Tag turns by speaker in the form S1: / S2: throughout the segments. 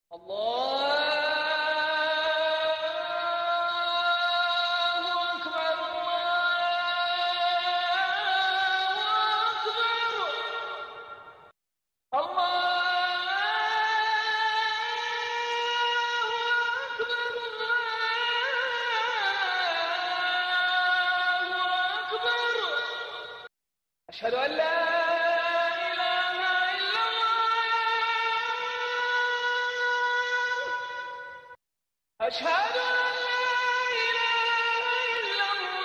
S1: الله أكبر الله أكبر الله أكبر الله أكبر أشهد أن لا إله إلا الله أشهد أن لا إله إلا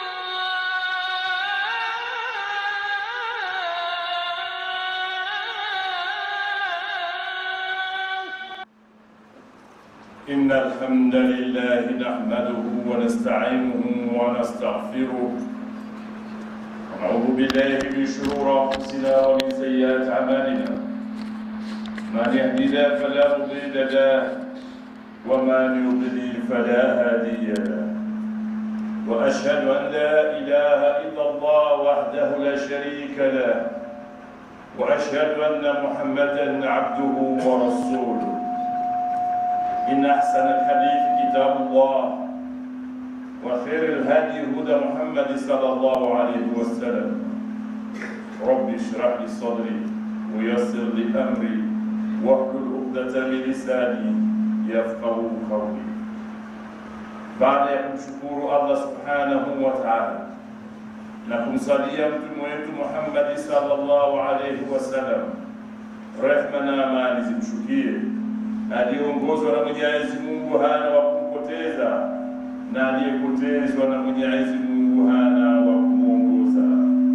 S1: الله
S2: إن الحمد لله نحمده ونستعينه ونستغفره ونعوذ بالله من شرور أنفسنا ومن سيئات أعمالنا من يهدي الله فلا مضل له ومن يضلل فلا هادي له وأشهد أن لا إله إلا الله وحده لا شريك له وأشهد أن محمدا عبده ورسوله إن أحسن الحديث كتاب الله وخير الهدي هدى محمد صلى الله عليه وسلم رب اشرح لي صدري ويسر لي أمري واحلل عقدة من لساني يفقه قولي baada ya kumshukuru Allah subhanahu wa ta'ala na kumsalia mtume wetu Muhammad sallallahu alayhi wasallam, rehma na amani zimshukie aliyeongozwa na Mwenyezi Mungu hana wa kumpoteza na aliyepotezwa na Mwenyezi Mungu hana wa kumwongoza.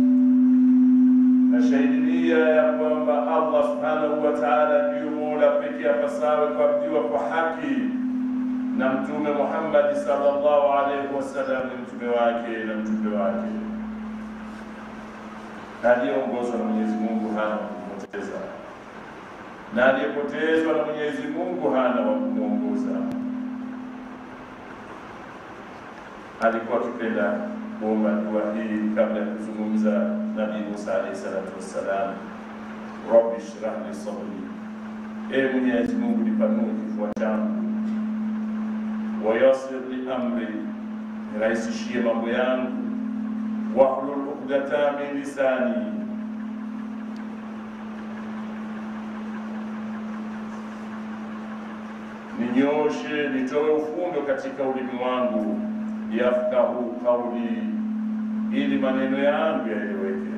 S2: Nashahidia ya kwamba Allah subhanahu wa ta'ala ndiyo mola pekee apasawe kuabudiwa kwa haki na Mtume Muhammad sallallahu alaihi wasallam ni mtume wake na mtume wake aliyeongozwa na Mwenyezi Mungu hana wa kumpoteza na aliyepotezwa na Mwenyezi Mungu hana wa kumwongoza. Alikuwa akipenda kuomba dua hii kabla ya kuzungumza Nabii Musa alayhi salatu wassalam, rabbi shrah li sadri, e Mwenyezi Mungu nipanue kifua changu, wayasir li amri, nirahisishie mambo yangu, wahlul uqdata min lisani ninyoshe nitoe ufundo katika ulimi wangu, yafkahu kauli, ili maneno yangu yaeleweke.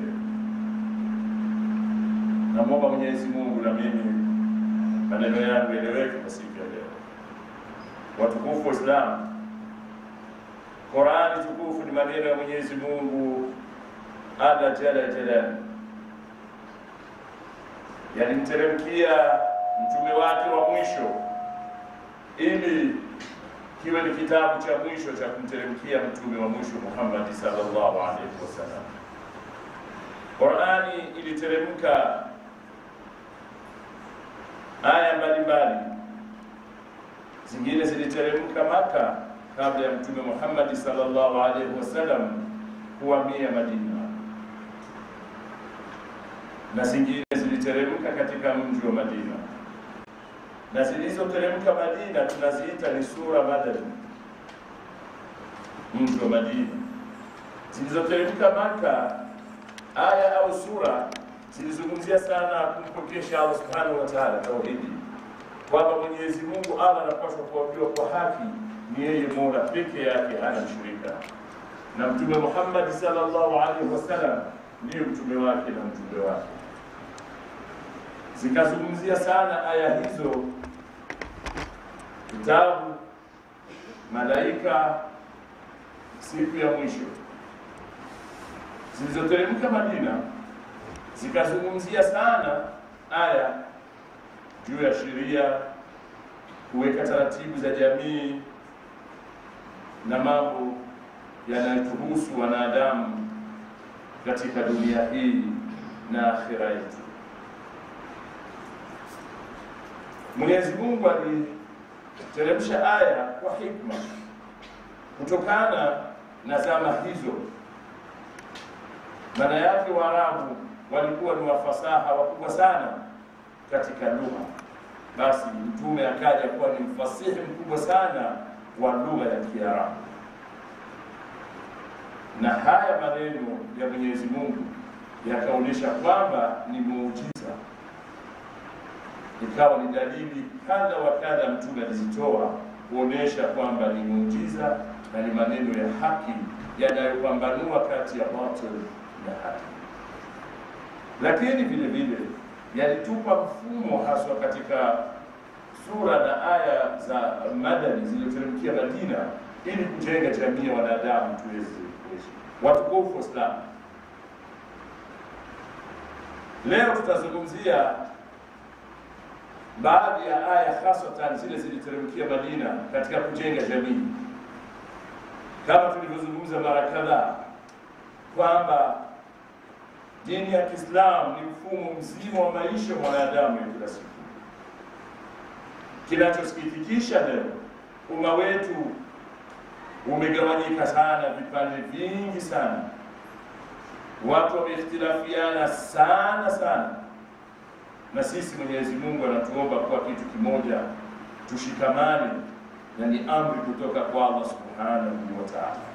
S2: Namwomba Mwenyezi Mungu na mimi maneno yangu yaeleweke kwa siku ya leo. Watukufu wa Islam, Qurani tukufu ni maneno ya Mwenyezi Mungu alla jalla jalali, yalimteremkia mtume wake wa mwisho ili kiwe ni kitabu cha mwisho cha kumteremkia mtume wa mwisho Muhammad sallallahu alaihi wasallam. Qurani iliteremka aya mbalimbali, zingine ziliteremka Maka kabla ya mtume Muhammad sallallahu alaihi wasallam kuhamia Madina, na zingine ziliteremka katika mji wa Madina na zilizoteremka Madina tunaziita ni sura madani, mji wa Madina. Zilizoteremka Maka, aya au sura zilizungumzia sana kumpokesha Allah subhanahu wa ta'ala, tauhidi, kwamba Mwenyezi Mungu Allah anapaswa kuabudiwa kwa haki, ni yeye Mola peke yake, hana mshirika, na Mtume Muhammad sallallahu alaihi wasallam ndiyo mtume wake na mtume wake zikazungumzia sana aya hizo, kitabu, malaika, siku ya mwisho. Zilizoteremka Madina zikazungumzia sana aya juu ya sheria, kuweka taratibu za jamii na mambo yanayotuhusu wanadamu katika dunia hii na akhira yetu. Mwenyezi Mungu aliteremsha aya kwa hikma kutokana na zama hizo. Maana yake Waarabu walikuwa ni wafasaha wakubwa sana katika lugha, basi mtume akaja kuwa ni mfasihi mkubwa sana wa lugha ya Kiarabu, na haya maneno ya Mwenyezi Mungu yakaonyesha kwamba ni muujiza, ikawa ni dalili kadha wa kadha mtume alizitoa kuonyesha kwamba ni muujiza na ni maneno ya haki yanayopambanua kati ya batil na haki, lakini vile vile yalitupa mfumo haswa katika sura na aya za madani zilizoteremkia Madina ili kujenga jamii ya wanadamu tuweze kuishi. Watukufu Waislamu, leo tutazungumzia baadhi ya aya hasatan zile ziliteremkia Madina katika kujenga jamii, kama tulivyozungumza mara kadhaa kwamba dini ya Kiislamu ni mfumo mzima wa maisha mwanadamu ya kila siku. Kinachosikitikisha leo, umma wetu umegawanyika sana, vipande vingi sana, watu wameikhtilafiana sana sana, na sisi Mwenyezi Mungu anatuomba kuwa kitu kimoja, tushikamane, na ni amri kutoka kwa Allah subhanahu wa ta'ala.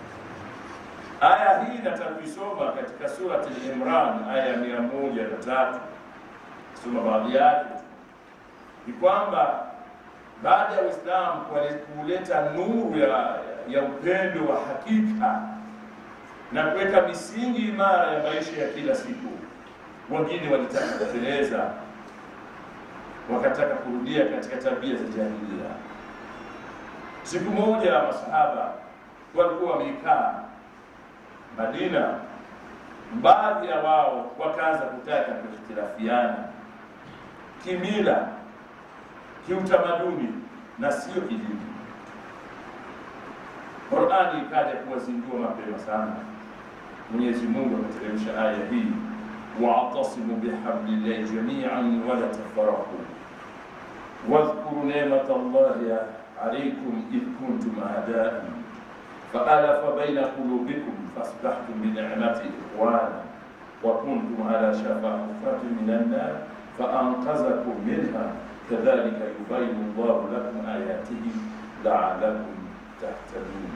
S2: Aya hii nataka kuisoma katika surati Al-Imran aya ya mia moja na tatu. Soma baadhi yake tu, ni kwamba baada ya Uislamu kuleta nuru ya, ya upendo wa hakika na kuweka misingi imara ya maisha ya kila siku, wengine walitaka kuteleza, wakataka kurudia katika tabia za jahiliya. Siku moja masahaba walikuwa wamekaa Madina, baadhi ya wao wakaanza kutaka kuikhtilafiana kimila, kiutamaduni na sio kidini. Qurani ikaja kuwazindua mapema sana. Mwenyezi Mungu ameteremsha aya hii, wa'tasimu bihablillahi jami'an wala tafarraqu wadhkuru ni'mata Allahi alaykum idh kuntum a'da'an فألف بين قلوبكم فأصبحتم بنعمته إخوانا وكنتم على شفا حفرة من النار فأنقذكم منها كذلك يبين الله لكم آياته لعلكم تهتدون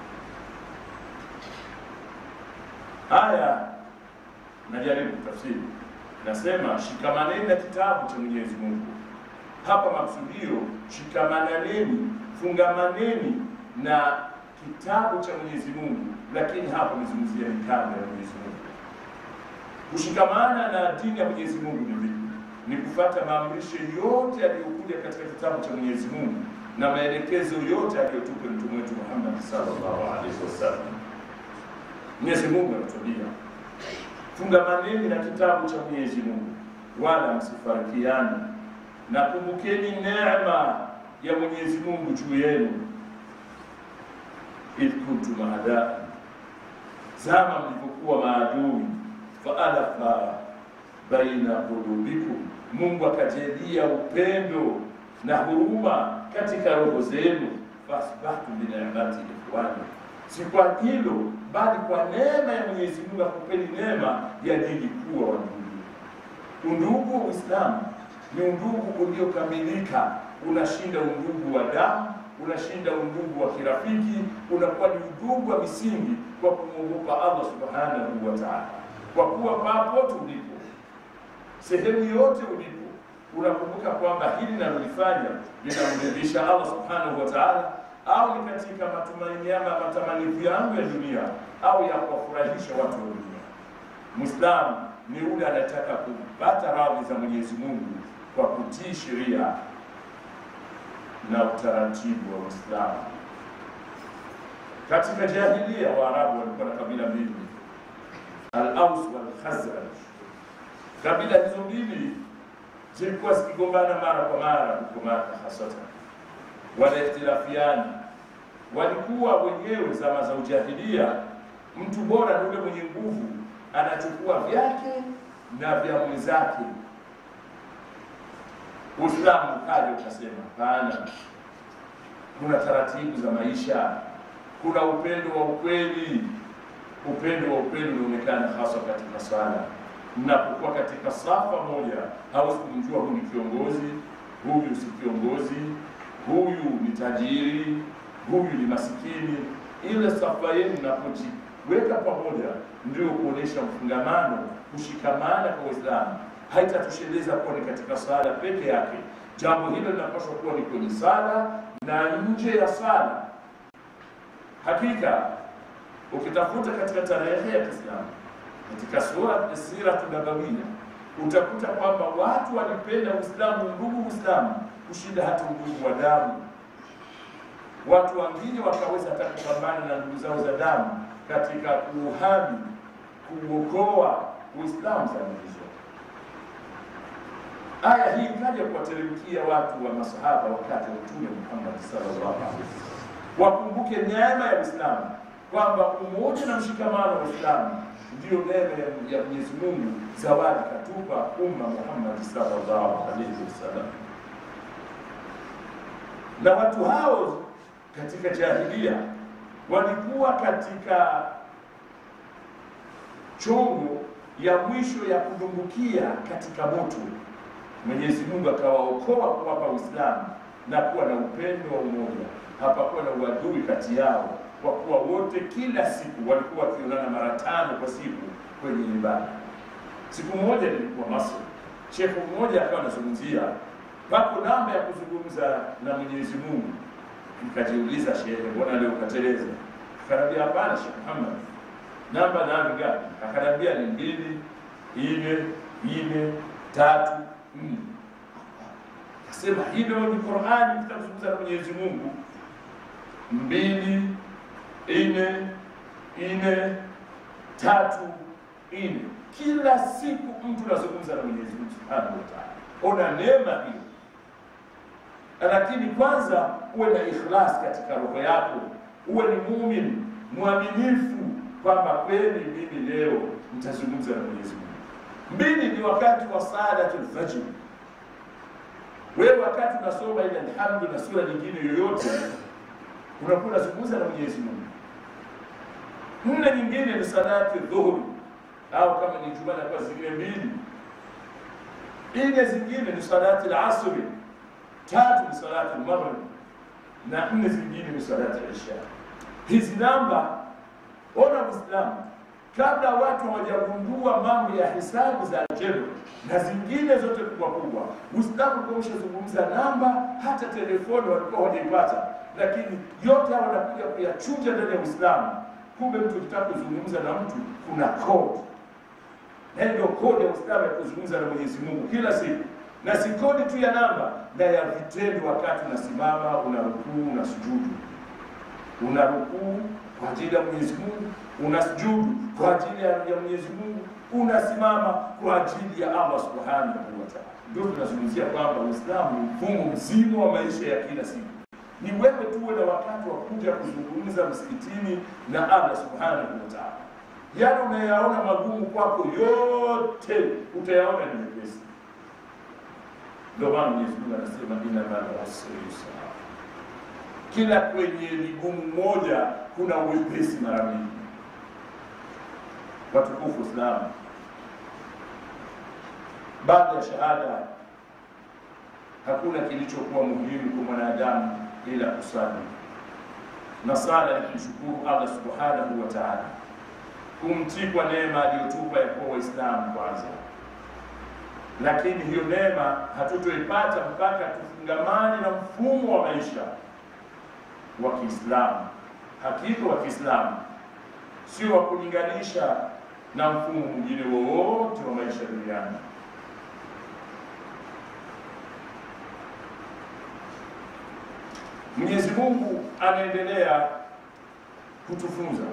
S2: aya najaribu tafsiri nasema shikamaneni na kitabu cha Mwenyezi Mungu. Hapa maksudio shikamananeni, fungamaneni na kitabu cha Mwenyezi Mungu, lakini hapa amezungumzia mikanda ya Mwenyezi Mungu. Kushikamana na dini ya Mwenyezi Mungu ni vipi? Ni kufuata maamrisho yote yaliyokuja katika kitabu cha Mwenyezi Mungu na maelekezo yote aliyotupa mtume wetu Muhammad sallallahu alaihi wasallam. Mwenyezi Mungu anatuambia fungamaneni na kitabu cha Mwenyezi Mungu, wala msifarikiane, na kumbukeni neema ya Mwenyezi Mungu juu yenu idh kuntum a'daa, zama mlivyokuwa maadui, faalafa baina qulubikum, Mungu akajalia upendo na huruma katika roho zenu, faasbahtum binicmati ikhwana, si kwa hilo bali kwa neema ya Mwenyezi Mungu akupeni neema ya dini kuwa wandugu. Undugu wa Uislamu ni undugu uliokamilika, unashinda undugu wa damu unashinda undugu wa kirafiki, unakuwa ni undugu wa misingi kwa kumwogopa Allah subhanahu wa ta'ala, kwa kuwa papote ulipo, sehemu yote ulipo, unakumbuka kwamba hili nalolifanya linamridhisha Allah subhanahu wa ta'ala, au ni katika matumaini ama matamanio yangu ya dunia, au ya kuwafurahisha watu wa dunia. Muislamu ni yule anataka kupata radhi za Mwenyezi Mungu kwa kutii sheria na utaratibu wa Uislamu. Katika jahilia Waarabu walikuwa na kabila mbili, Al-Aus wal Khazraj. Kabila hizo mbili zilikuwa zikigombana mara kwa mara huko Maka, hasatan wanaihtilafiana. Walikuwa wenyewe zama za ujahilia, mtu bora ni yule mwenye nguvu, anachukua vyake na vya mwenzake Uislamu ukaja ukasema, hapana, kuna taratibu za maisha, kuna upendo wa ukweli. Upendo wa ukweli unaonekana hasa katika swala. Mnapokuwa katika safa moja, hawezi kumjua huyu ni kiongozi, huyu si kiongozi, huyu ni tajiri, huyu ni masikini. Ile safa yenu inapojiweka pamoja, ndio kuonesha mfungamano, kushikamana kwa Uislamu. Haitatosheleza kuwa ni katika sala peke yake. Jambo hilo linapaswa kuwa ni kwenye sala na nje ya sala. Hakika ukitafuta katika tarehe ya Kiislamu katika sura Siratu Nabawia utakuta kwamba watu walipenda Uislamu, ndugu Uislamu kushinda hata undugu wa damu. Watu wengine wakaweza hata kupambana na ndugu zao za damu katika kuuhami, kuokoa Uislamu zama hizo. Aya hii ikaja kuwateremkia watu wa masahaba wakati wa Mtume Muhammad sallallahu alaihi wasallam, wakumbuke neema ya Uislamu kwamba umoja na mshikamano wa Uislamu ndiyo neema ya- ya Mwenyezi Mungu, zawadi katupa umma Muhammad sallallahu alaihi wasallam. Na watu hao katika jahilia walikuwa katika chongo ya mwisho ya kudumbukia katika moto. Mwenyezi Mungu akawaokoa kuwapa Uislamu na kuwa na upendo wa umoja, hapakuwa na uadui kati yao, kwa kuwa wote kila siku walikuwa wakionana mara tano kwa siku kwenye ibada. Siku moja nilikuwa Masri, shekhu mmoja akawa anazungumzia pako namba ya kuzungumza na Mwenyezi Mungu. Nikajiuliza, shehe, mbona leo ukateleza? Akaniambia, hapana Sheikh Muhammad, namba namba ngapi? Akaniambia ni mbili, nne, nne, tatu, nne. Akasema hilo ni Qur'ani, tutazungumza na Mwenyezi Mungu. Mbili, nne, nne, tatu, nne. Kila siku mtu anazungumza na Mwenyezi Mungu Subhanahu wa Ta'ala. Ona neema hiyo lakini kwanza uwe na ikhlas katika roho yako, uwe ni muumini mwaminifu kwamba kweli mimi leo nitazungumza na Mwenyezi Mungu. Mbili ni wakati wa salatul fajr. Wewe wakati unasoma ile alhamdu na sura nyingine yoyote, unakuwa unazungumza na Mwenyezi Mungu. Nne nyingine ni salati dhuhuri, au kama ni Ijumaa na kwa zingine mbili. Nne zingine ni salati al-asri tatu ni salati maghrib na nne zingine ni salati isha. Hizi namba, ona Uislamu, kabla watu hawajagundua mambo ya hisabu za algebra na zingine zote kubwa kubwa, Uislamu ulikuwa umeshazungumza namba, hata telefoni walikuwa hawajaipata, lakini yote hawa wanakuja kuyachunja ndani ya Uislamu. Kumbe mtu ukitaka kuzungumza na mtu kuna code, na hiyo ndio code ya Uislamu ya kuzungumza na Mwenyezi Mungu kila siku na si kodi tu ya namba na ya vitendo. Wakati unasimama una rukuu, una sujudu, una rukuu kwa ajili ya Mwenyezi Mungu, una sujudu kwa ajili ya ya Mwenyezi Mungu, unasimama kwa ajili ya Allah subhanahu wa ta'ala. Ndio tunazungumzia kwamba Uislamu ni mfumo mzima wa maisha ya kila siku. Ni wewe tuwe na wakati wa kuja kuzungumza msikitini na Allah subhanahu wa ta'ala. Yale unayaona magumu kwako yote utayaona ni mepesi. Ndio maana Mwenyezi Mungu anasema inna ma'al usri yusra, kila kwenye ligumu moja kuna uwepesi mara mbili. Watukufu Islamu, baada ya shahada hakuna kilichokuwa muhimu kwa mwanadamu ila kusali, na sala ni kumshukuru Allah subhanahu wa ta'ala, kumtii kwa neema aliyotupa ya kuwa Waislamu kwanza lakini hiyo neema hatutoipata mpaka tufungamane na mfumo wa maisha wa Kiislamu, hakika wa Kiislamu, sio wa kulinganisha na mfumo mwingine wowote wa maisha duniani. Mwenyezi Mungu anaendelea kutufunza,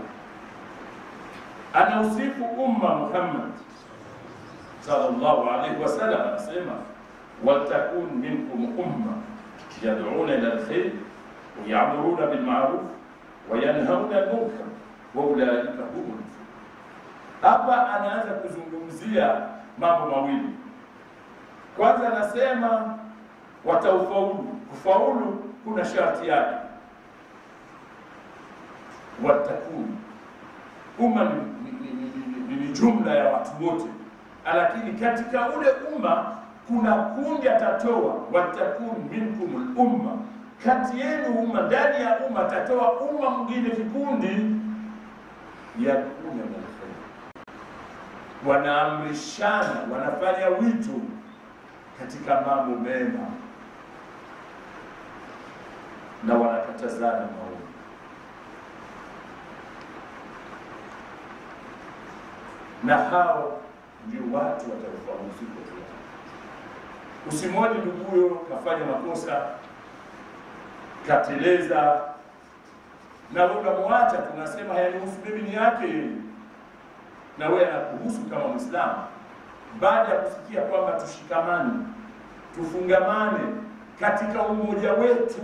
S2: anausifu umma Muhammad sallallahu alaihi wasallam anasema waltakun minkum umma yad'una ila alkhair wa ya'muruna bil ma'ruf wa yanhauna 'anil munkar wa ulaika humul muflihun. Hapa anaanza kuzungumzia mambo mawili. Kwanza anasema wataufaulu. Kufaulu kuna sharti yake, watakun umma ni, ni, ni, ni, ni, ni jumla ya watu wote lakini katika ule umma kuna kundi atatoa, watakun minkum lumma, kati yenu umma, ndani ya umma atatoa umma mwingine kikundi, yakuna na kheri, wanaamrishana, wanafanya wito katika mambo mema na wanakatazana maovu. Na hao ndio watu wataufahamu siku ya Kiyama. Usimwone nduguyo kafanya makosa kateleza, na wewe unamwacha, tunasema hayanihusu mimi, ni yake yeye, na wewe anakuhusu kama Mwislamu. Baada ya kusikia kwamba tushikamane, tufungamane katika umoja wetu,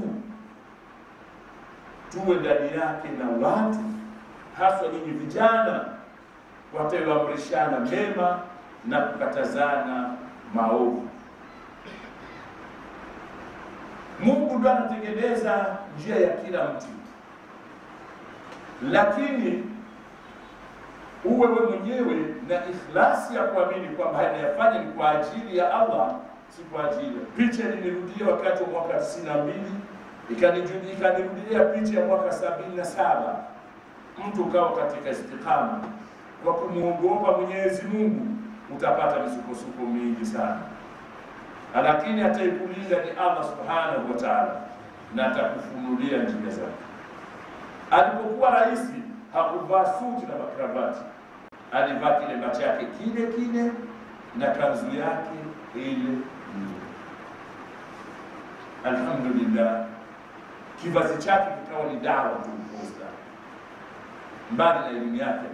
S2: tuwe ndani yake na watu haswa nyinyi vijana watayoamrishana mema na kukatazana maovu. Mungu ndo anatengeneza njia ya kila mtu, lakini uwe we mwenyewe na ikhlasi ya kuamini kwamba yanayafanya ni kwa ajili ya Allah, si kwa ajili ya picha. Nilirudia wakati wa mwaka tisini na mbili ikaniju- ikanirudia picha ya mwaka sabini na saba mtu ukawa katika istiqama kwa kumwogopa Mwenyezi Mungu, utapata misukosuko mingi sana, lakini ataikulinda ni Allah subhanahu wa ta'ala, na atakufunulia njia zake. Alipokuwa rais hakuvaa suti na makravati, alivaa kilemba chake kile kile na kanzu yake ile ile. Alhamdulillah, kivazi chake kikawa ni dawa tu kwa Uislamu, mbali na elimu yake.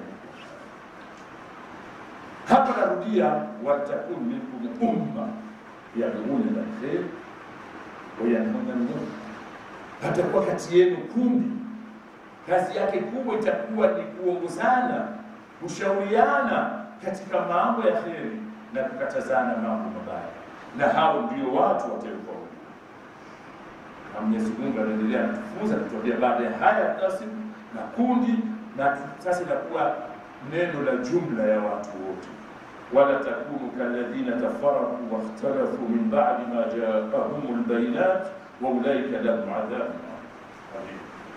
S2: Hapa narudia, watakun minkum umma yad'una ila khair wa yanhauna anil munkar, patakuwa kati yenu kundi, kazi yake kubwa itakuwa ni kuongozana, kushauriana katika mambo ya kheri na kukatazana mambo mabaya, na hao ndio watu watakaofaulu. Na Mwenyezi Mungu anaendelea kutufunza kutuambia baada ya haya tasimu na kundi, na sasa inakuwa neno la jumla ya watu wote wala takunu kalladhina tafaraku wakhtalafu min ba'di ma jaahum albayinat wa ulaika lahum adhabun adhim,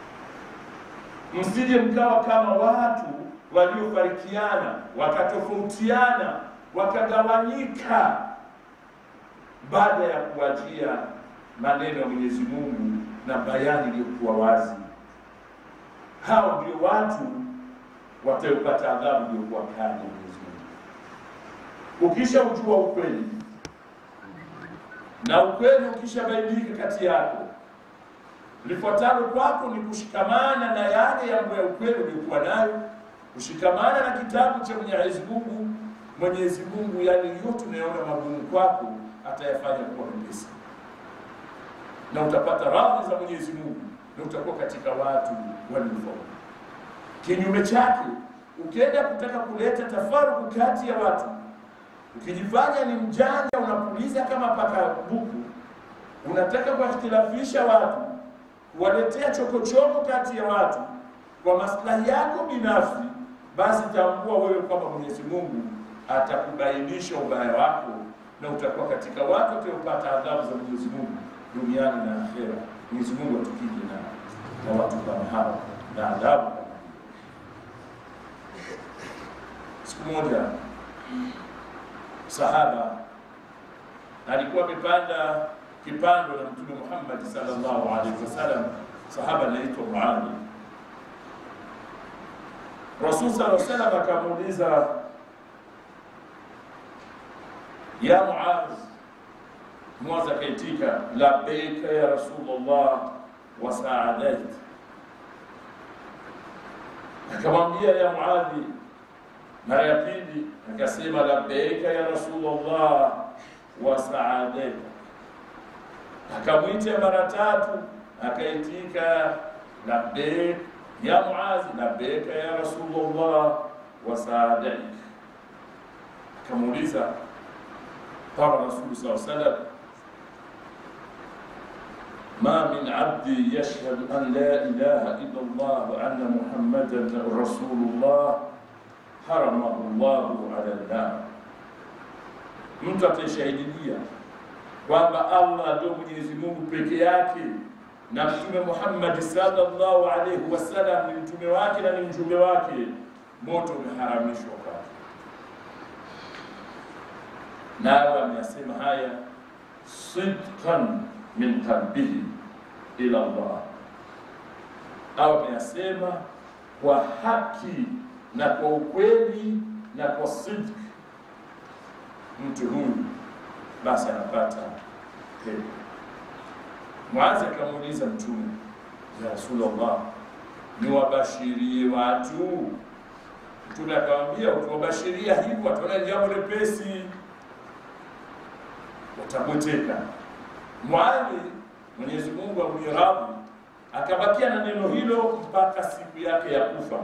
S2: msije mkawa kama watu waliofarikiana wakatofautiana wakagawanyika baada ya kuwajia maneno ya Mwenyezi Mungu na bayani iliyokuwa wazi. Hao ndio watu watayopata adhabu iliyokuwa kali ya Mwenyezi Mungu. Ukisha ujua ukweli na ukweli ukishabainika kati yako, lifuatalo kwako ni kushikamana na yale mambo ya ukweli uliokuwa nayo, kushikamana na kitabu cha Mwenyezi Mungu. Mwenyezi Mungu yale yote unayoona magumu kwako atayafanya kuwa mepesi, na utapata radhi za Mwenyezi Mungu na utakuwa katika watu waliofaulu. Kinyume chake, ukienda kutaka kuleta tafaruku kati ya watu ukijifanya ni mjanja, unapuliza kama paka buku, unataka kuwakhtilafisha watu, kuwaletea chokochoko kati ya watu kwa maslahi yako binafsi, basi tambua wewe kwamba Mwenyezi Mungu atakubainisha ubaya wako na utakuwa katika watu wataopata adhabu za Mwenyezi Mungu duniani na akhera. Mwenyezi Mungu atukije na, na watu kama hawa na adhabu kama hiyo. Siku moja sahaba alikuwa amepanda kipando na Mtume Muhammad sallallahu alaihi wasallam. Sahaba anaitwa Muadh. Rasul sallallahu alaihi wasallam akamuuliza, ya Muadh. Muadh akaitika, labbaika ya Rasulullah wa saadait. Akamwambia, ya Muadhi, mara ya pili akasema labbaika ya Rasulullah wa saadaika. Akamwita mara tatu akaitika labbaik ya Muadhi, labbaika ya Rasulullah wa saadaik. Akamuuliza qala Rasulu saa salam ma min abdi yashhadu an la ilaha illa Allah wa anna Muhammadan rasulullah haramahu llahu ala nnar, mtu ataishahidilia kwamba Allah ndio Mwenyezi Mungu peke yake na Mtume Muhammad sallallahu alaihi wasallam ni mtume wake na ni mjumbe wake, moto umeharamishwa kwake. Naye ameyasema haya sidqan min qalbihi ila Allah, au ameyasema kwa haki na kwa ukweli na kwa sidq, mtu huyu basi anapata pepo. Mwanza akamuuliza Mtume, ya Rasulullah, niwabashirie watu? Mtume akamwambia, ukiwabashiria hivyo wataona jambo lepesi, watabweteka. Mwali Mwenyezi Mungu amwiradhi akabakia na neno hilo mpaka siku yake ya kufa.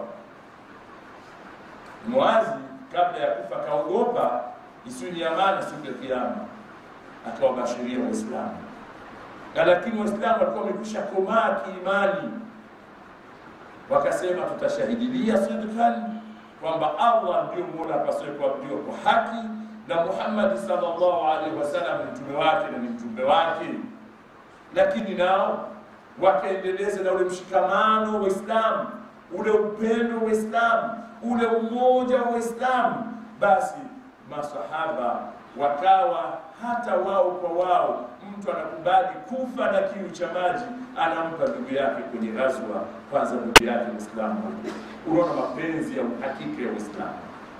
S2: Mwazi kabla ya kufa akaogopa isiwe ni amani siku ya Kiyama, akawabashiria Waislamu na lakini Waislamu walikuwa wamekwisha komaa kiimani, wakasema tutashahidilia sidqan kwamba Allah ndio mola apaswe kuabudiwa kwa haki na Muhammad sallallahu alaihi wasallam ni mtume wake na ni mjumbe wake. Lakini nao wakaendeleza na ule mshikamano wa Waislamu, ule upendo wa Waislamu, ule umoja wa Waislamu, basi masahaba wakawa hata wao kwa wao, mtu anakubali kufa na kiu cha maji, anampa ndugu yake kwenye ghazwa, kwanza ndugu yake Muislamu. Unaona mapenzi ya uhakika ya Uislamu.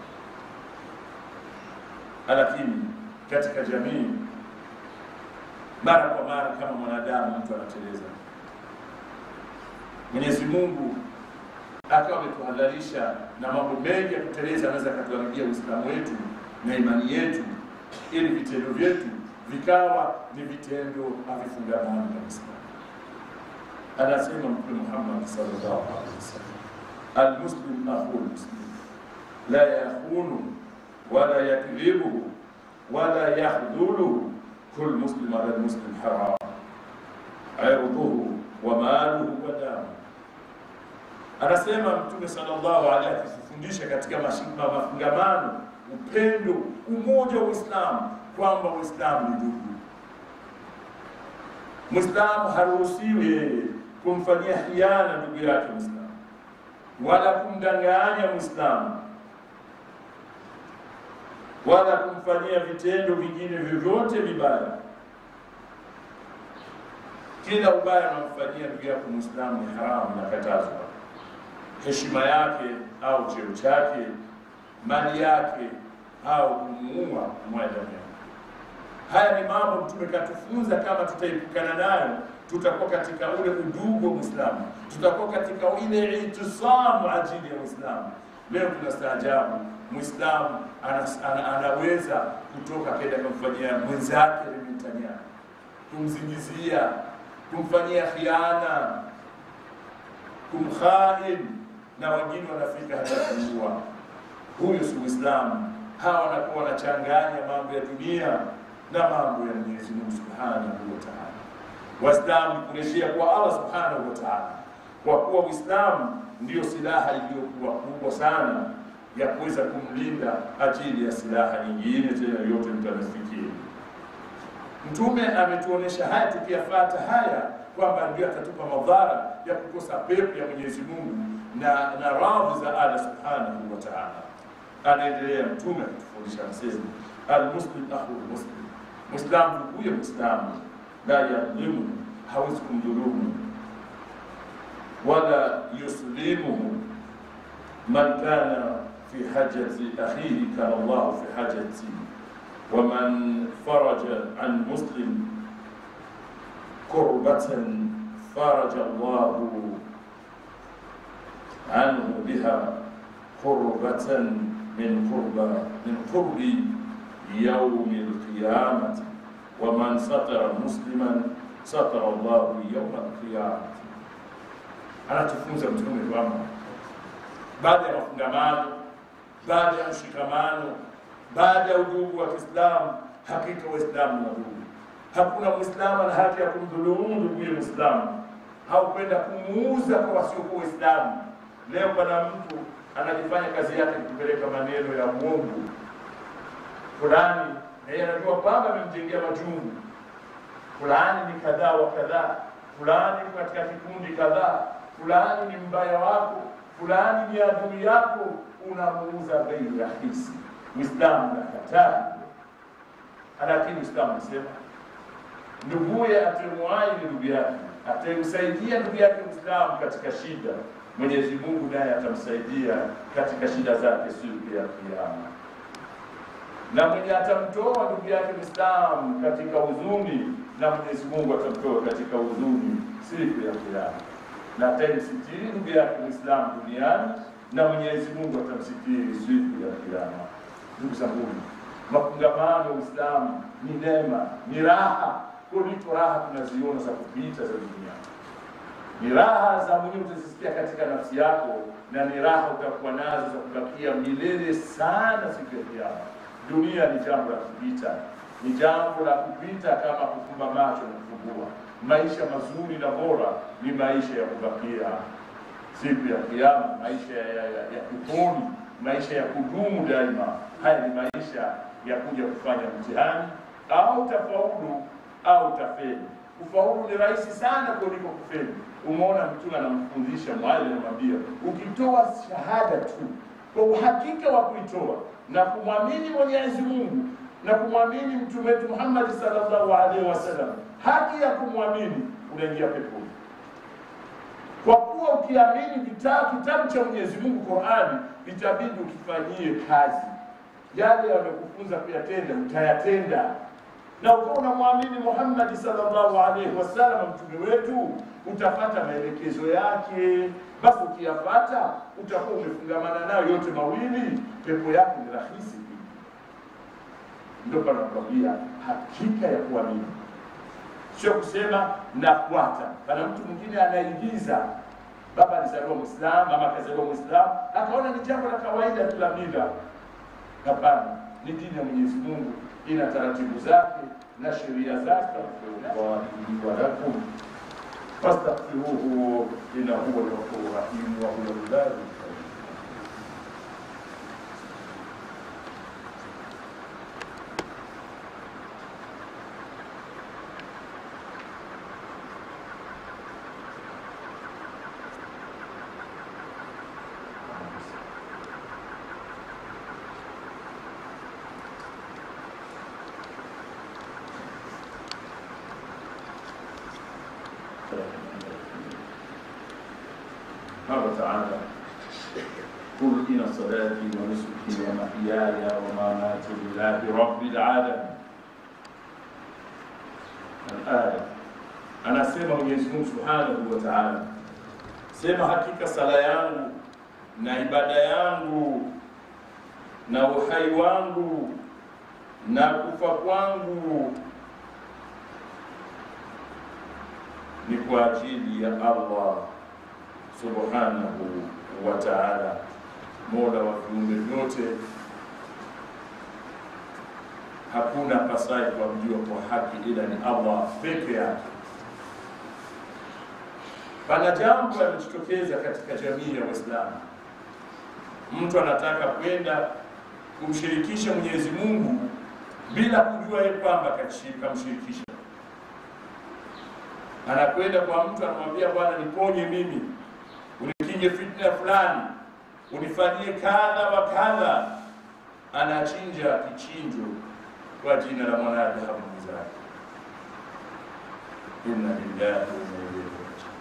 S2: Lakini katika jamii, mara kwa mara, kama mwanadamu, mtu anateleza. Mwenyezi Mungu akawa ametuhadharisha na mambo mengi ya kuteleza, anaweza akatuharibia Uislamu wetu na imani yetu ili vitendo vyetu vikawa ni vitendo havifungamani na Uislamu. Anasema Mtume Muhammad sallallahu alaihi wasallam, almuslim akhul muslim la yakhunu wala yakdhibuhu wala yakhdhuluhu kul muslim ala muslim haram irduhu wa maluhu wa damu. Anasema Mtume sallallahu alaihi akifundisha katika mafungamano upendo, umoja wa Uislamu, kwamba Uislamu ni ndugu. Muislamu haruhusiwi yeye kumfanyia hiana ndugu yake Muislamu, wala kumdanganya Muislamu, wala kumfanyia vitendo vingine vyovyote vibaya. Kila ubaya anamfanyia ndugu yako Muislamu ni haramu na katazwa. Heshima yake au cheo chake mali yake au kumuua kumwaga damu yake. Haya ni mambo Mtume katufunza, kama tutaepukana nayo tutakuwa katika ule udugu wa Muislamu, tutakuwa katika ile itisamu ajili ya Uislamu. Leo tunastaajabu Muislamu ana, ana, anaweza kutoka kenda kumfanyia mwenzake limtania, kumzingizia, kumfanyia khiana, kumkhain, na wengine wanafika hata kuua huyu si Uislamu. Hawa wanakuwa wanachanganya mambo ya dunia na mambo ya Mwenyezi Mungu Subhanahu wa Ta'ala. Waislamu kurejea kwa Allah Subhanahu wa Ta'ala, kwa kuwa Uislamu ndiyo silaha iliyokuwa kubwa sana ya kuweza kumlinda ajili ya silaha nyingine tena yote mtanafikia. Mtume ametuonesha haya, tukiyafata haya kwamba ndio atatupa madhara ya kukosa pepo ya Mwenyezi Mungu na, na radhi za Allah Subhanahu wa Ta'ala. Anaendelea Mtume akitufundisha anasema, almuslim akhu muslim, Muislamu nduguye Muislamu, la yadhlimu, hawezi kumdhulumu wala yuslimuhu man kana fi hajati akhihi kana Allahu fi hajati wa man faraja an muslim kurbatan faraja Allahu anhu biha qurbatan min qurba min qurbi yaumi alqiyamati wa man satara musliman satara Allahu yauma alqiyamati. Anatufunza Mtume kwamba baada ya mafungamano, baada ya mshikamano, baada ya udugu wa Kiislamu, hakika Waislamu na ndugu. Hakuna Mwislamu ana haki ya kumdhulumu ndugu ya Mwislamu au kwenda kumuuza kwa wasiokuwa Waislamu. Leo pana mtu anajifanya kazi yake kupeleka maneno ya Mungu fulani, na yeye anajua kwamba amemjengea majungu, fulani ni kadhaa wa kadhaa, fulani yuko katika kikundi kadhaa, fulani ni mbaya wako, fulani ni adui yako, unamuuza bei rahisi. Uislamu nakataa, lakini Uislamu unasema nduguye atemwahi ni ndugu yake, atemsaidia ndugu yake Muislamu katika shida, Mwenyezi Mungu naye atamsaidia katika shida zake siku ya Kiyama na mwenye atamtoa ndugu yake Muislamu katika huzuni, na Mwenyezi Mungu atamtoa katika huzuni siku ya Kiyama, na atamsitiri ndugu yake Muislamu duniani, na Mwenyezi Mungu atamsitiri siku ya Kiyama. Ndugu zangu, mafungamano ya Uislamu ni neema, ni raha kuliko raha tunaziona za kupita za dunia. Ni raha za mwenyewe utazisikia katika nafsi yako, na ni raha utakuwa nazo za kubakia milele sana siku ya Kiyama. Dunia ni jambo la kupita, ni jambo la kupita kama kufumba macho na kufumbua. Maisha mazuri na bora ni maisha ya kubakia siku ya Kiyama, maisha ya, ya, ya, ya kuponi, maisha ya kudumu daima. Haya ni maisha ya kuja kufanya mtihani, au utafaulu au utafeli. Kufaulu ni rahisi sana kuliko kufeli. Umeona Mtume anamfundisha mwalimu, anamwambia ukitoa shahada tu kwa uhakika wa kuitoa na kumwamini Mwenyezi Mungu na kumwamini mtume wetu Muhammad sallallahu alaihi wasallam, haki ya kumwamini, unaingia peponi. Kwa kuwa ukiamini vitabu kitabu cha Mwenyezi Mungu Qur'ani, itabidi ukifanyie kazi yale yamekufunza kuyatenda, utayatenda na ukiwa unamwamini Muhammad sallallahu alaihi wasallam mtume wetu, utafata maelekezo yake. Basi ukiyafata utakuwa umefungamana nayo yote mawili, pepo yake ni rahisi. Ndio panakwambia hakika ya kuamini, sio kusema nafuata. Pana mtu mwingine anaigiza, baba alizaliwa Muislamu, mama akazaliwa Muislamu, akaona ni jambo la kawaida tu la mila. Hapana, ni dini ya Mwenyezi Mungu, ina taratibu zake na sheria zake. walakum fastaghfiruhu innahu huwa al-ghafurur rahim wa huwa al-barru قال تعالى قل إن صلاتي ونسكي ومحياي ومماتي لله رب العالمين الآية anasema Mwenyezi Mungu Subhanahu wa Ta'ala, sema hakika sala yangu na ibada yangu na uhai wangu na kufa kwangu ni kwa ajili ya Allah subhanahu wa ta'ala, mola wa viumbe vyote. Hakuna pasai kuabudiwa kwa haki ila ni Allah peke yake. Pana jambo limejitokeza katika jamii ya Waislamu, mtu anataka kwenda kumshirikisha Mwenyezi Mungu bila kujua yeye kwamba kamshirikisha. Anakwenda kwa mtu anamwambia, bwana, niponye mimi unikinge fitna fulani, unifanyie kadha wa kadha. Anachinja kichinjo kwa jina la mwanadamu mwenzake. Inna lillahi wa inna ilaihi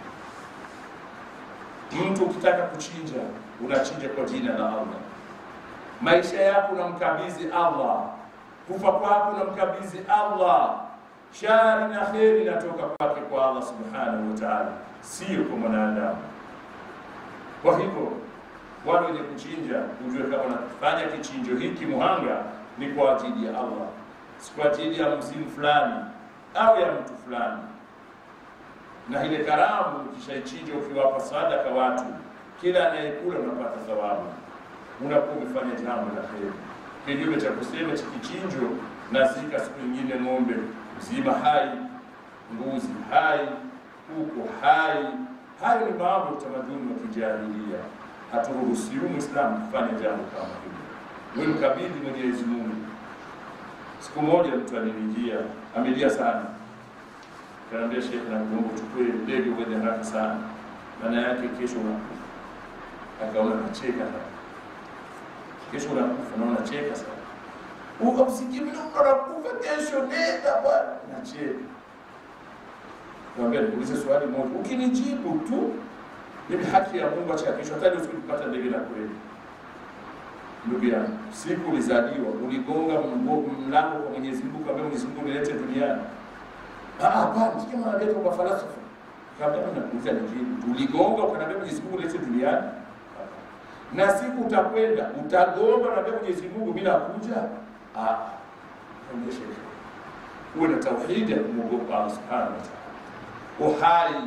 S2: rajiun. Mtu ukitaka kuchinja, unachinja kwa jina la Allah. Maisha yako unamkabidhi Allah, kufa kwako unamkabidhi Allah, shari na kheri inatoka kwake kwa Allah subhanahu wa ta'ala, sio kwa mwanadamu. Kwa hivyo wale wenye kuchinja, ujue kama unafanya kichinjo hiki muhanga ni kwa ajili ya Allah, si kwa ajili ya mzimu fulani au ya mtu fulani. Na ile karamu ukishaichinja, ukiwapa sadaka watu, kila anayekula unapata thawabu, unakuwa umefanya jambo la heri, kinyume cha kusema cha kichinjo na zika siku nyingine ng'ombe mzima hai, mbuzi hai, kuku hai Hayo ni mambo ya utamaduni wa kijahilia. Haturuhusiwi Muislamu kufanya jambo kama hilo. Wewe mkabidhi Mwenyezi Mungu. Siku moja mtu alinijia, amelia sana, Kanaambia shekhe, nakuomba uchukue ndege uende haraka sana, maana yake kesho unakufa. Akaona nacheka kesho unakufa na unacheka sana ukamsikia mimi unakufa kesho, nenda bwana, nacheka. Naambia nikuulize swali moja, ukinijibu tu mimi haki ya Mungu, acha kesho, hata leo sikupata ndege la kweli. Ndugu yangu, siku ulizaliwa uligonga mgo- mlango kwa Mwenyezi Mungu, kaambia Mwenyezi Mungu nilete duniani. Ah, hapana, sikia mwanadamu kwa falsafa. Kaambia mimi nakuuliza nijibu, uligonga ukaniambia Mwenyezi Mungu nilete duniani? na siku utakwenda utagomba, naambia Mwenyezi Mungu bila kuja. Ah, onyesha uwe na tauhidi ya kumwogopa Allah subhanahu wa ta'ala. Uhai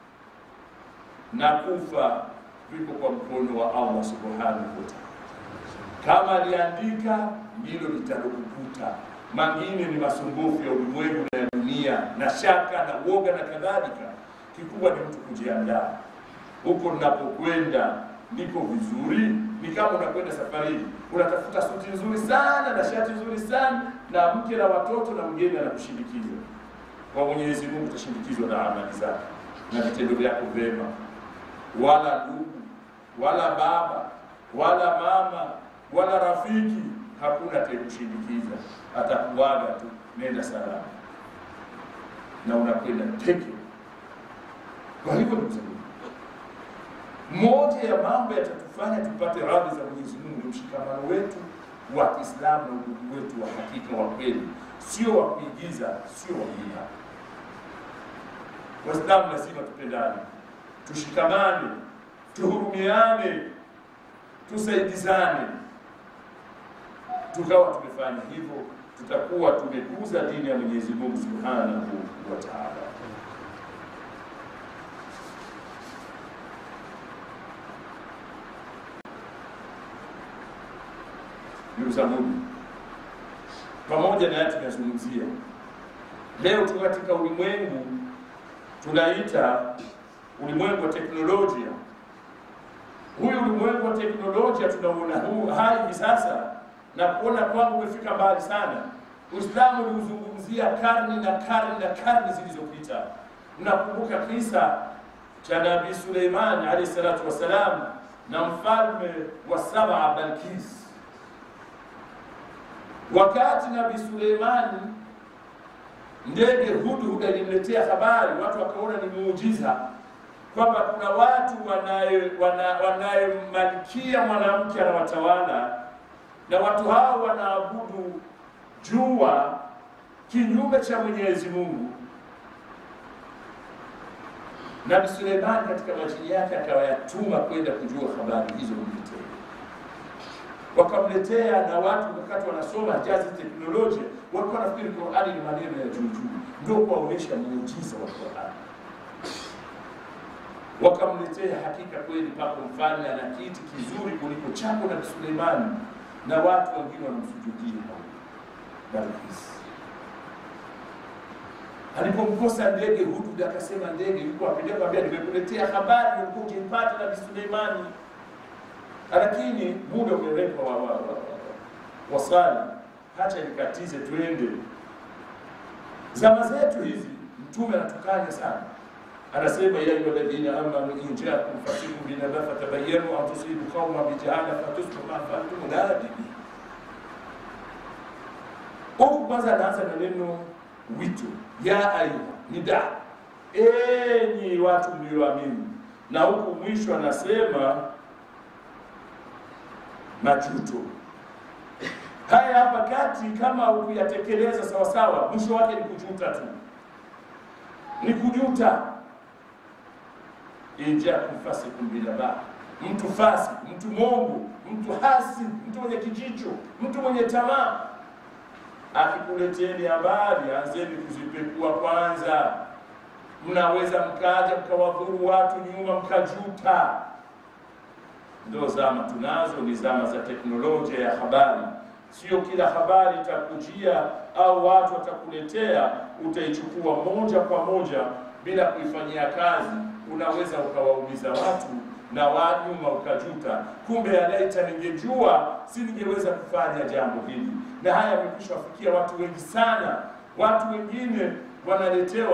S2: na kufa viko kwa mkono wa Allah subhanahu wa ta'ala. Kama aliandika ndilo litalokukuta. Mangine ni masumbufu ya ulimwengu na ya dunia na shaka na uoga na kadhalika. Kikubwa ni mtu kujiandaa huko ninapokwenda niko vizuri. Ni kama unakwenda safarini, unatafuta suti nzuri sana na shati nzuri sana na mke na watoto na mgeni anakushindikiza. Kwa Mwenyezi Mungu utashindikizwa na amali zako na vitendo vyako vyema, wala ndugu wala baba wala mama wala rafiki, hakuna atakayekushindikiza, atakuaga tu, nenda salama, na unakwenda peke. Kwa hivyo ndugu zangu moja ya mambo yatatufanya tupate radhi za Mwenyezi Mungu ni mshikamano wetu wa Kiislamu na udugu wetu wa hakika wa kweli, sio wa kuigiza, sio wa kuiga. Waislamu lazima tupendane, tushikamane, tuhurumiane, tusaidizane. Tukawa tumefanya hivyo, tutakuwa tumekuza dini ya Mwenyezi Mungu Subhanahu wa Ta'ala. ndugu zangu, pamoja na haya tunazungumzia leo, tuko katika ulimwengu tunaita ulimwengu wa teknolojia. Huyu ulimwengu wa teknolojia tunauona huu hai hivi sasa na kuona kwamba umefika mbali sana. Uislamu uliuzungumzia karni na karni na karni zilizopita. Mnakumbuka kisa cha Nabii Suleiman alayhi salatu wassalam na mfalme wa Saba Balkis Wakati Nabii Suleimani ndege hudhud alimletea habari, watu wakaona ni muujiza kwamba kuna watu wanayemalikia wana mwanamke anawatawala, na watu hao wanaabudu jua kinyume cha Mwenyezi Mungu. Nabii Suleimani katika majini yake akawayatuma kwenda kujua habari hizo mletee wakamletea na watu wakati wanasoma jazi teknolojia walikuwa nafikiri Qur'ani ni maneno ya juu juu, ndio kuwaonyesha muujiza wa Qur'ani. Wakamletea hakika kweli, pako mfalme ana kiti kizuri kuliko chako na Suleimani, na watu wengine wanamsujudia Balkis. Alipomkosa ndege Hudud akasema ndege yuko apeleka, kwambia nimekuletea habari ulikuwa ukimpata na Suleimani lakini muda umewekwa wa, wa, wa, wa, wasali, hacha nikatize twende. Zama zetu hizi Mtume anatukanya sana, anasema ya ayuha alladhina amanu in jaakum fasiqun binaba'in fatabayyanu an tusibu qauman bijahala fatusbihu ma fa'altum nadimi. Huku kwanza anaanza na neno wito, ya ayuha nida, enyi watu mlioamini, na huku mwisho anasema majuto haya hapa kati, kama ukuyatekeleza sawasawa, mwisho wake ni kujuta tu, ni kujuta. injakum fasikum binaba, mtu fasi, mtu mongo, mtu hasi, mtu mwenye kijicho, mtu mwenye tamaa, akikuleteni habari, anzeni kuzipekua kwanza. Mnaweza mkaja mkawadhuru watu nyuma, mkajuta. Ndio zama tunazo, ni zama za teknolojia ya habari. Sio kila habari itakujia au watu watakuletea utaichukua moja kwa moja bila kuifanyia kazi. Unaweza ukawaumiza watu na wanyuma ukajuta, kumbe alaita ningejua si ningeweza kufanya jambo hili. Na haya yamekwisha wafikia watu wengi sana. Watu wengine wanaletewa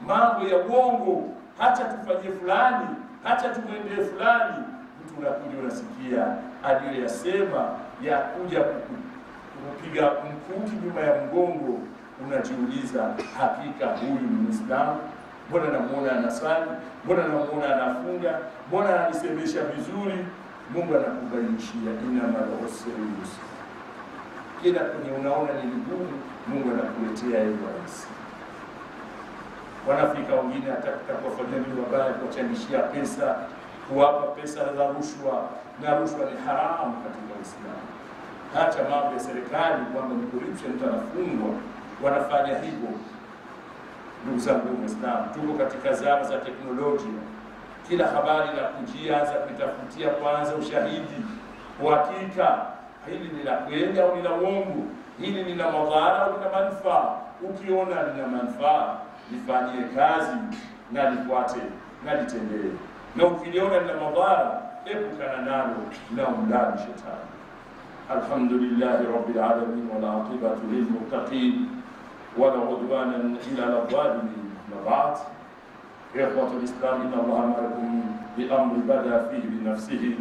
S2: mambo ya uongo, hata tufanyie fulani, hata tumwendee fulani. Mtu unakuja unasikia aliyoyasema ya kuja kuku- kupiga mkuki nyuma ya mgongo, unajiuliza, hakika huyu ni Muislamu? Mbona namuona anasali? Mbona namuona anafunga? Mbona ananisemesha vizuri? Mungu anakubainishia inamal usri yusra kila kwenye unaona ni vigumu, Mungu anakuletea hilo rahisi. Wanafika wengine hata kuwafanyia nini wabaya, kuwachangishia pesa, kuwapa pesa za rushwa, na rushwa ni haramu katika Uislamu. Hata mambo ya serikali kwamba ni corruption, mtu anafungwa, wanafanya hivyo. Ndugu zangu Waislamu, tuko katika zama za teknolojia. Kila habari la kujia za kuitafutia kwanza ushahidi, uhakika hili ni la kweli au ni la uongo, hili ni la madhara au lina manufaa. Ukiona lina manufaa, lifanyie kazi na lifuate na litendee, na ukiliona lina madhara, epukana nalo na umlani shetani. Alhamdulillahi rabbil alamin wal aqibatu lil muttaqin wala udwana illa ala zalimin. Ma ba'd, ikhwatu lislam, inna Allaha amarakum bi amri bada fihi bi nafsihi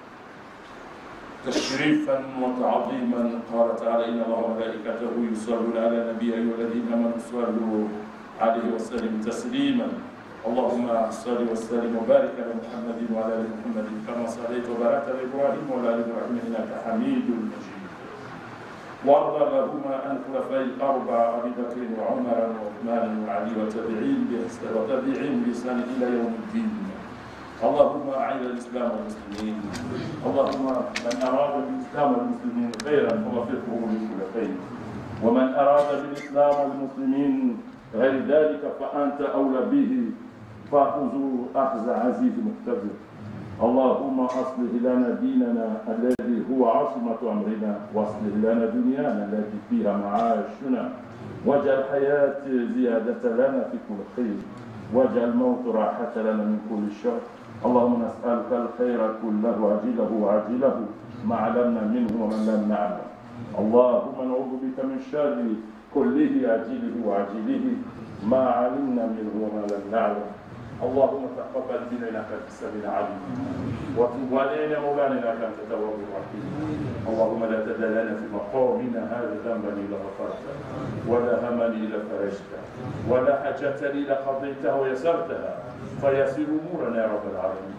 S2: تشريفا وتعظيما قال تعالى ان الله وملائكته يصلون على النبي ايها الذين امنوا صلوا عليه وسلموا تسليما اللهم صل وسلم وبارك على محمد وعلى ال محمد كما صليت وباركت على ابراهيم وعلى ال ابراهيم انك حميد مجيد وارض اللهم عن الخلفاء الاربعه ابي بكر وعمر وعثمان وعلي وتابعين باحسان وتابعين باحسان الى يوم الدين اللهم اعز الاسلام والمسلمين اللهم من اراد بالاسلام والمسلمين خيرا فوفقه لكل خير ومن اراد بالاسلام والمسلمين غير ذلك فانت اولى به فاخذوا اخذ عزيز مقتدر اللهم اصلح لنا ديننا الذي هو عاصمه امرنا واصلح لنا دنيانا التي فيها معاشنا واجعل الحياه زياده لنا في كل خير واجعل الموت راحه لنا من كل شر اللهم نسألك الخير كله عاجله وعاجله ما علمنا منه ومن لم نعلم اللهم نعوذ بك من شر كله عاجله وعاجله ما علمنا منه وما لم نعلم اللهم تقبل منا انك انت السميع العليم وتب علينا مولانا انك انت التواب الرحيم اللهم لا تدع لنا في مقامنا هذا ذنبا الا غفرته ولا هما الا فرجته ولا حاجه الا قضيتها ويسرتها فيسر امورنا يا رب العالمين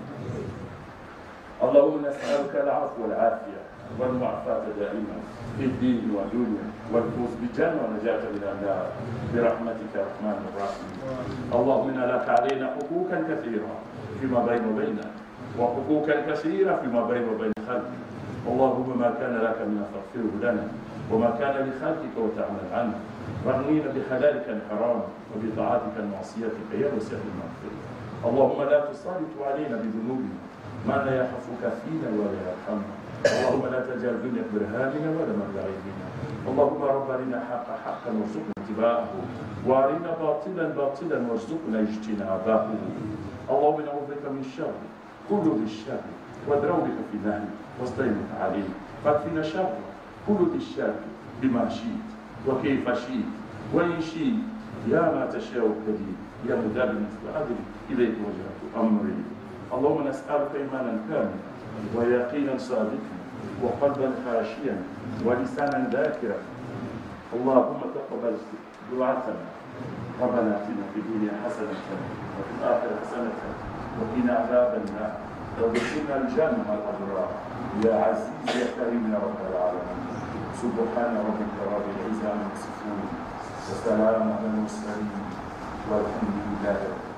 S2: اللهم نسالك العفو والعافيه والمعافاه دائما في الدين والدنيا والفوز بالجنه ونجاه من النار برحمتك يا رحمن الرحيم اللهم ان لك علينا حقوقا كثيره فيما بين وبيننا وحقوقا كثيره فيما بين وبين خلقك اللهم ما كان لك من فاغفره لنا وما كان لخلقك وتعمل عنه رغمين بحلالك الحرام وبطاعتك معصيتك يا وسع المغفره اللهم لا تسلط علينا بذنوبنا ما لا يخافك فينا ولا يرحمنا اللهم لا تجعل الدنيا برهاننا ولا مبلغ علمنا اللهم رب ارنا حق حقا وارزقنا اتباعه وارنا باطلا باطلا وارزقنا اجتنابه اللهم نعوذ بك من الشر كل ذي الشر ودروبك في نهي واستعينك عليه فاكفنا شر كل ذي الشر بما شئت وكيف شئت وان شئت يا ما تشاء الكريم يا مدبر مثل أدري إليك وجهت أمري اللهم نسألك إيمانا كاملا ويقينا صادقا وقلبا خاشيا ولسانا ذاكرا اللهم تقبل دعاتنا ربنا اتنا في الدنيا حسنة وفي الآخرة حسنة وقنا عذاب النار وادخلنا الجنة مع الأبرار يا عزيز يا كريم يا رب العالمين سبحان ربك رب العزة عما يصفون وسلام على المرسلين والحمد لله رب